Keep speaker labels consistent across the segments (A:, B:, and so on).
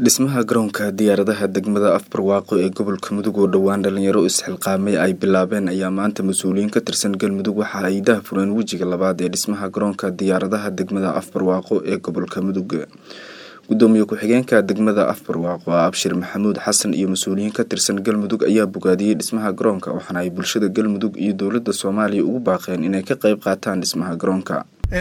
A: dhismaha garoonka diyaaradaha degmada afbarwaaqo ee gobolka mudug oo dhowaan dhalinyaro isxilqaamay ay bilaabeen ayaa maanta mas-uuliyiin ka tirsan galmudug waxa ay daahfureen wejiga labaad ee dhismaha garoonka diyaaradaha degmada afbarwaaqo ee gobolka mudug gudoomiye ku-xigeenka degmada afbarwaaqo abshir maxamuud xasan iyo mas-uuliyiin ka tirsan galmudug ayaa bogaadiyey dhismaha garoonka waxaana ay bulshada galmudug iyo dowlada soomaaliya ugu baaqeen inay ka qayb qaataan dhismaha garoonka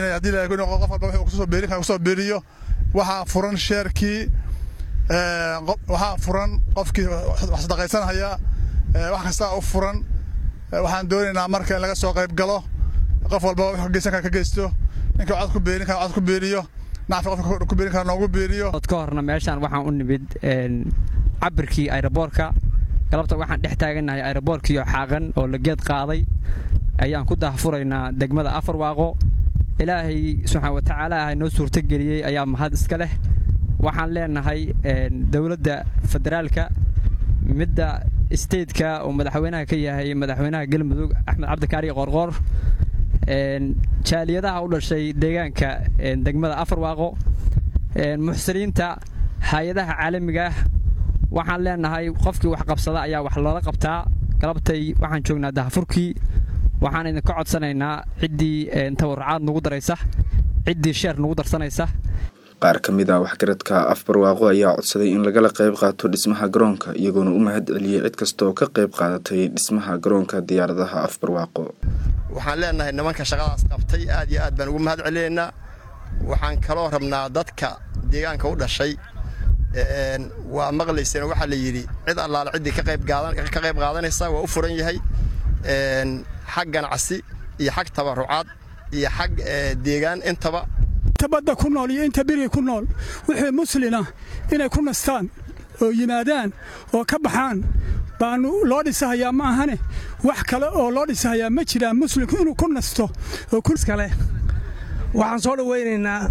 B: kusoo beeriyo waxaa furan sheerkii waxaa furan qofkii wax sadaqaysanhaya wax kastaa u furan waxaan doonaynaa marka in laga soo qayb galo qof walba wax geysan kara ka geysto ninka cod ku beerin kara cod ku beeriyo nacfi qofka ku beerin kara noogu beeriyo
C: ka horna meeshaan waxaan u nimid cabirkii ayroboorka galabta waxaan dhex taagannahay ayroboorkiioo xaaqan oo la geed qaaday ayaan ku daahfuraynaa degmada afar waaqo ilaahay subxaan watacaala ah noo suurtogeliyey ayaa mahad iska leh waxaan leenahay dowladda federaalka midda stateka oo madaxweynaha ka yahay madaxweynaha galmudug axmed cabdikaari qoorqoor jaaliyadaha u dhashay deegaanka degmada afarwaaqo muxsiniinta hay-adaha caalamiga ah waxaan leenahay qofkii wax qabsada ayaa wax loola qabtaa galabtay waxaan joognaa dahafurkii waxaan idinka codsanaynaa ciddii tawarrucaad nugu daraysa ciddii sheer nugu darsanaysa
A: qaar ka mid ah waxgaradka afbarwaaqo ayaa codsaday in lagala qayb qaato dhismaha garoonka iyagoona u mahad celiyey cid kasta oo ka qayb qaadatay dhismaha garoonka diyaaradaha afbarwaaqo
D: waxaan leenahay nimanka shaqadaas qabtay aad iyo aad baan ugu mahad celinaynaa waxaan kaloo rabnaa dadka deegaanka u dhashay waa maqlayseen waxaa la yidhi cid allaale ciddii ka qayb qaadanaysa waa u furan yahay xag ganacsi iyo xag tabarucaad iyo xag deegaan intaba
E: inta badda ku nool iyo inta beriga ku nool wixii muslina inay ku nastaan oo yimaadaan oo ka baxaan baanu loo dhisahayaa ma ahane wax kale oo loo dhisahayaa ma jiraan muslimku inuu ku nasto oo kale
F: waxaan soo dhowaynaynaa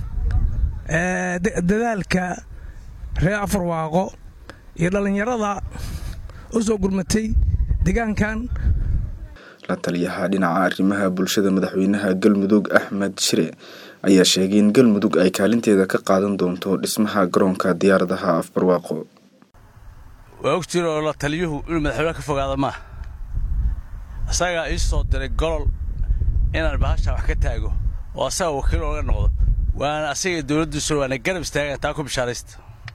F: dadaalka reer afarwaaqo iyo dhallinyarada u soo gurmatay deegaankan
A: la taliyaha dhinaca arrimaha bulshada madaxweynaha galmudug axmed shire ayaa sheegay in galmudug ay kaalinteeda ka qaadan doonto dhismaha garoonka diyaaradaha afbarwaaqo
G: waa ogtiin oo la taliyuhu inuu madaxweynaha ka fogaada maaha asagaa ii soo diray golol inaan bahashaa wax ka taago oo asaga wakiil ooga noqdo waana asaga dowladdiisuna waana garab istaaga taa ku bishaaraysta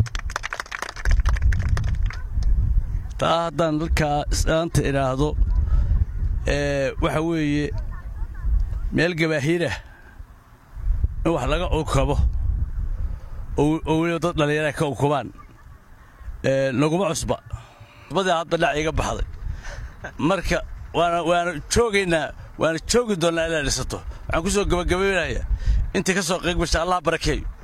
G: taa haddaan dalkaa isdhaanta idhaahdo waxa weeye meel gabaahiirah in wax laga ukabo oo weliba dad dhallinyara ka ukubaan naguma cusba cusbadii hadda dhac iga baxday marka waana waana joogaynaa waana joogi doonnaa ilaa dhisato waxaan ku soo gabagabaynayaa intii ka soo qayb gasha allah barakeeyo